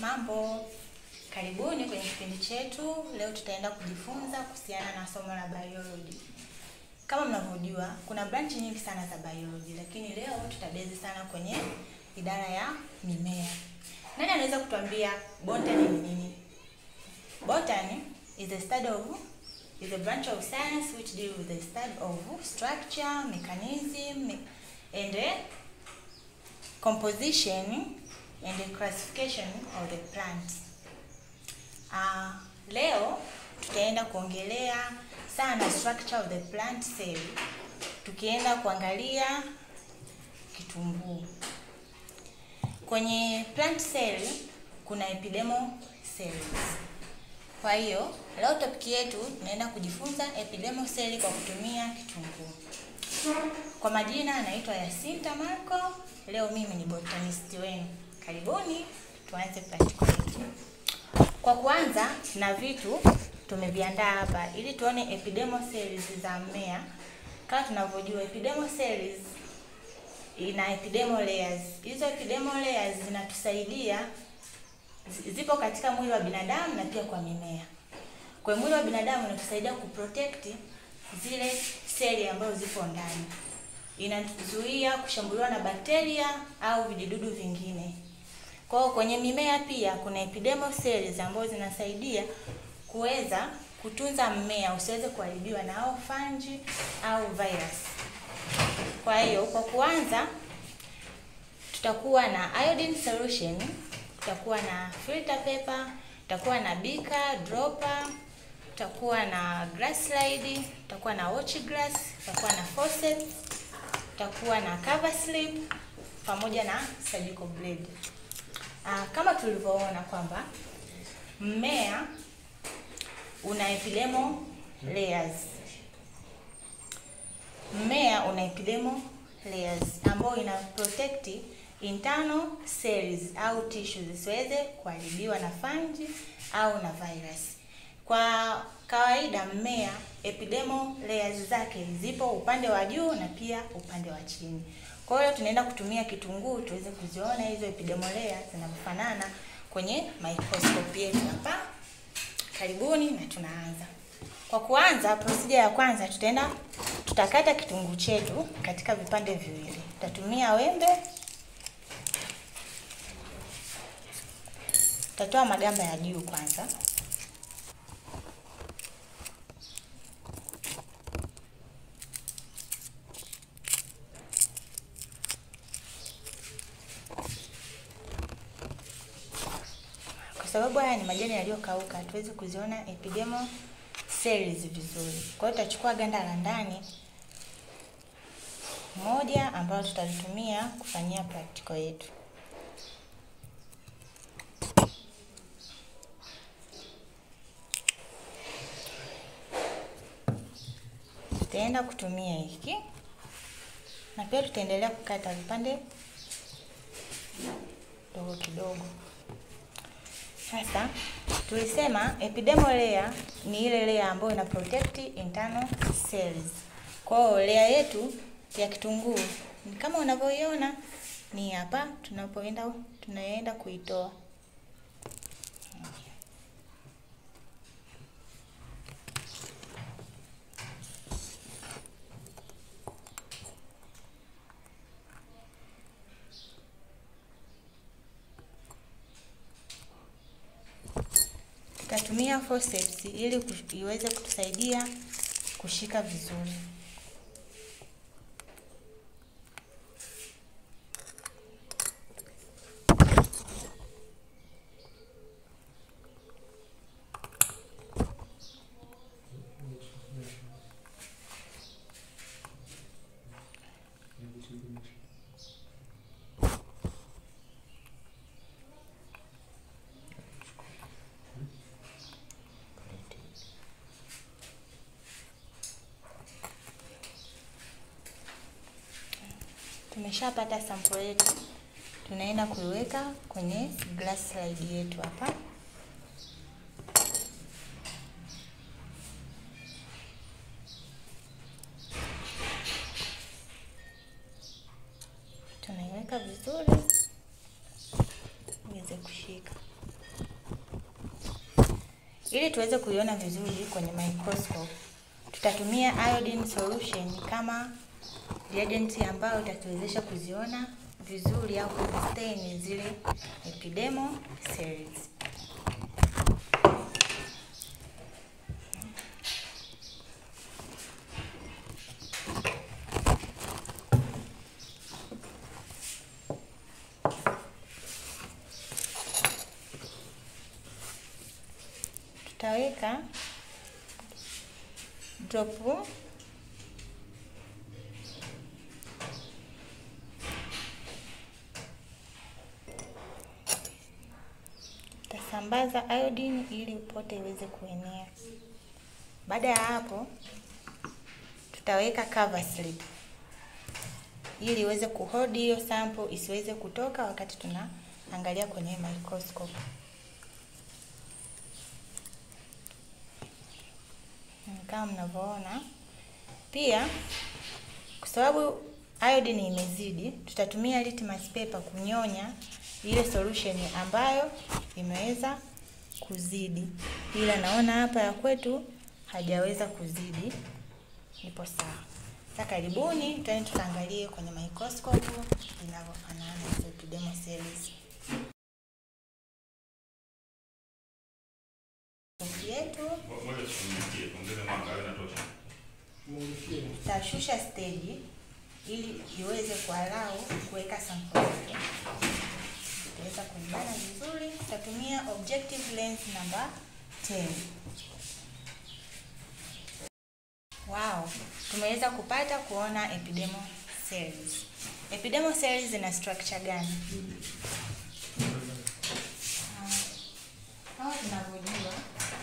Mambo, karibuni kwenye kipindi chetu. Leo tutaenda kujifunza kuhusiana na somo la biology. Kama mnavyojua, kuna branch nyingi sana za biology, lakini leo tutabezi sana kwenye idara ya mimea. Nani anaweza kutuambia botany ni nini? Botany is a study of is a branch of science which deal with the study of structure, mechanism, and uh, composition and the classification of the plants. Uh, leo tutaenda kuongelea sana structure of the plant cell, tukienda kuangalia kitunguu. Kwenye plant cell kuna epidermal cells. Kwa hiyo leo topic yetu tunaenda kujifunza epidermal cell kwa kutumia kitunguu. Kwa majina anaitwa Yasinta Marco. Leo mimi ni botanist wenu. Karibuni tuanze practical yetu. Kwa kuanza na vitu tumeviandaa hapa ili tuone epidermal cells za mmea. Kama tunavyojua epidermal cells ina epidermal layers. Hizo epidermal layers zinatusaidia zipo katika mwili wa binadamu na pia kwa mimea. Kwa mwili wa binadamu inatusaidia kuprotect zile seli ambazo zipo ndani. Inazuia kushambuliwa na bakteria au vijidudu vingine. Kwa hiyo kwenye mimea pia kuna epidermal cells ambazo zinasaidia kuweza kutunza mmea usiweze kuharibiwa na au fungi au virus. Kwa hiyo kwa kuanza tutakuwa na iodine solution, tutakuwa na filter paper, tutakuwa na beaker, dropper, tutakuwa na glass slide, tutakuwa na watch glass, tutakuwa na forceps, tutakuwa na cover slip pamoja na surgical blade. Ah, kama tulivyoona kwamba mmea una epidermal layers. Mmea una epidermal layers ambayo ina protect internal cells au tissues zisiweze kuharibiwa na fungi au na virus. Kwa kawaida mmea epidermal layers zake zipo upande wa juu na pia upande wa chini. Kwa hiyo tunaenda kutumia kitunguu tuweze kuziona hizo epidermal layers zinavyofanana kwenye microscope yetu hapa. Karibuni na tunaanza. Kwa kuanza, procedure ya kwanza tutaenda tutakata kitunguu chetu katika vipande viwili. Tutatumia wembe. Tutatoa magamba ya juu kwanza. Kwa sababu haya ni majani yaliyokauka, hatuwezi kuziona epidermal cells vizuri. Kwa hiyo tutachukua ganda la ndani moja ambalo tutalitumia kufanyia practical yetu. Tutaenda kutumia hiki na pia tutaendelea kukata vipande kidogo kidogo. Sasa tulisema epidermal layer ni ile layer ambayo ina protect internal cells. Kwa hiyo layer yetu ya kitunguu ni kama unavyoiona ni hapa tunapoenda tunaenda kuitoa. Tutatumia forceps ili iweze kutusaidia kushika vizuri. Tumeshapata sample yetu, tunaenda kuiweka kwenye glass slide yetu hapa. Tunaiweka vizuri iweze kushika. Ili tuweze kuiona vizuri kwenye microscope, tutatumia iodine solution kama reagent ambayo itatuwezesha kuziona vizuri au kuzistain zile epidermal cells. Tutaweka drop tasambaza iodine ili pote iweze kuenea. Baada ya hapo, tutaweka cover slip ili iweze kuhold hiyo sample isiweze kutoka wakati tunaangalia kwenye microscope. Kama mnavyoona, pia kwa sababu iodine imezidi, tutatumia litmus paper kunyonya ile solution ambayo imeweza kuzidi, ila naona hapa ya kwetu hajaweza kuzidi, ipo sawa. Sasa karibuni, twende tukaangalie kwenye microscope inavyofanana na epidermal cells yetu. Tutashusha stage ili iweze kualau kuweka sample yake. Tutaweza kuibana vizuri. Tutatumia objective lens number 10. Wow, tumeweza kupata kuona epidermal cells. Epidermal cells zina structure gani? Kama tunavyojua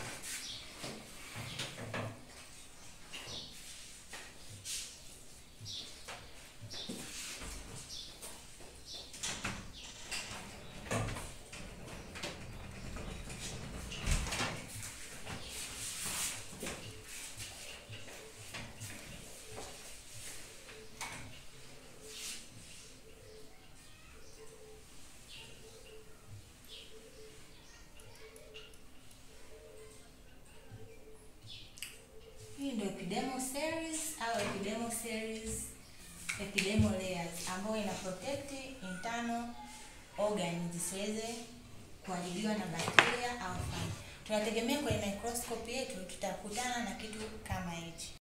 Hii ndio epidermal cells au epidermal cells, epidermal layers ambayo ina protect internal organs zisiweze kuharibiwa na bakteria au fungi. Tunategemea kwenye microscope yetu tutakutana na kitu kama hichi.